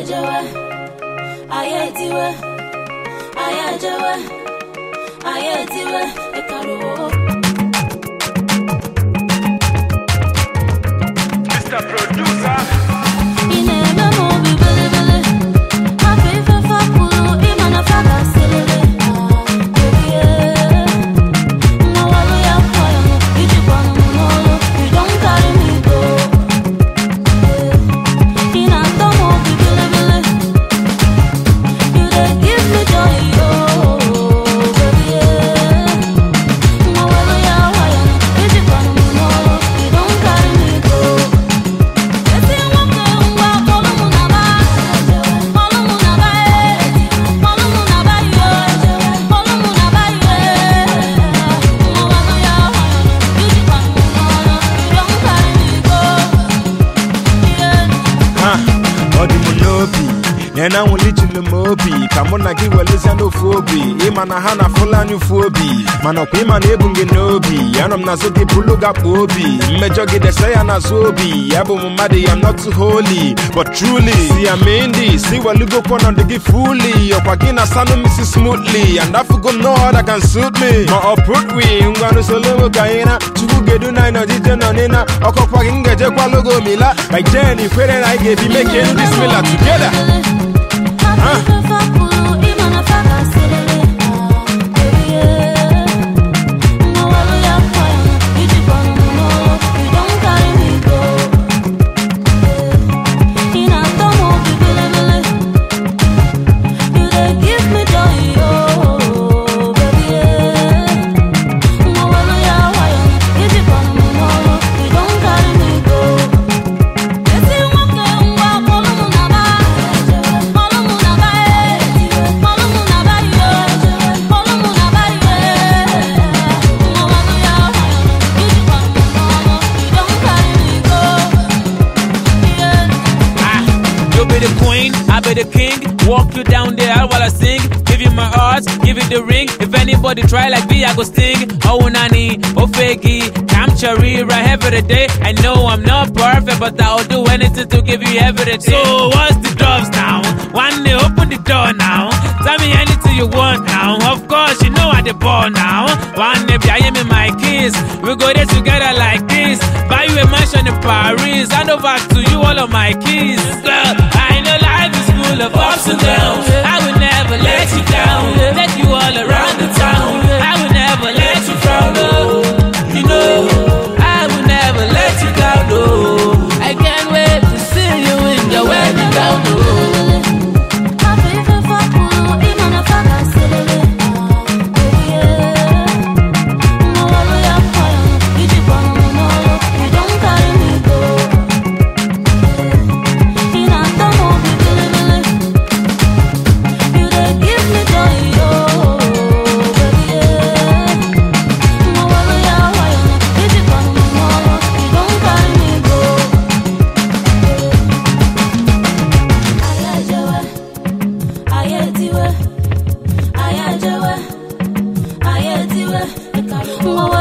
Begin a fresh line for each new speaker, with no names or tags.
ejewe anyị etiwe anyị ejewe anyị etiwe ịkaruo
Mr. Producer.
ị na-eme m obi bilibili afọ ife fapụrụ ịma na fada siriri mmawalu ya kwa ya mụ ijikwanụ m n'olu you don't carry me go ị na-atọ m obi bilibili you dey give me joy oh baby mmawalu ya kwa ya mụ ijikwanụ m n'olu you don't carry me go esi nwoke ngwa kpọlụ mụ na ba kpọlụ mụ na ba kpọlụ mụ na ba yo kpọlụ mụ na ba yo mmawalu ya kwa ya mụ ijikwanụ m n'olu you don't carry me go yeah.
Ha, ọ dị m n'obi na na nwụlichiri m obi ka mụ na gị welezia n'ofu obi ịma na ha na fulani ụfu obi mana ọkwa ịma na ebu m gị n'obi anọ m n'azụ gị bụlụ gakpo obi mmejọ gị desa ya n'azụ obi ya bụ m mmadụ ya not too holy but truly si ya mee ndị si welugokwa ọnọdụ gị fully ọkwa gị na sanụ misi smoothly and afugo no other can suit me ma ọ put we ngwanụ solowo ka anyị na chukwu gedu na anyị nọjije nọ n'ịna ọkọkwa gị m ga-ejekwa logo mila like jen ikwere na anyị ga-ebi make it this mila together
Esi nwoke ngwa kpọlụ mụ na ba kpọlụ mụ na ba kpọlụ mụ na ba yo kpọlụ mụ na ba yo mmawalu ya ijikwa m n'ọnụ you don't carry me go yeah.
Ah, you be the queen, I be the king. Walk you down the aisle while I sing. Give you my heart, give you the ring. If anybody try like me, I go sting. Oh nani, oh faggy, I'm cherry right every day. I know I'm not perfect, but I'll do anything to give you everything. So what's the drops now? One day open the door now. Tell me anything you want now. Of course, you know I the ball now. One day I am in my kiss. We go there together like this. Buy you a mansion in Paris. Hand over to you all of my keys. Girl, I know life is full of ups and downs. I will never let you down. Take you all around the town. I will never let you frown. Oh, you know, I will never let you down. Oh, I can't wait to see you in your wedding gown. Oh.
Afọ ife fapụrụ ịma na fada siriri mmawalu ya kwa ya mụ ijikwa m n'ọrụ you don't carry me go ị na-atọ m obi bilibili you dey give me joy oh baby mmawalu ya kwa ya mụ ijikwa m n'ọrụ you don't carry me go anyị ejewe anyị etiwe anyị etiwe ịkaruo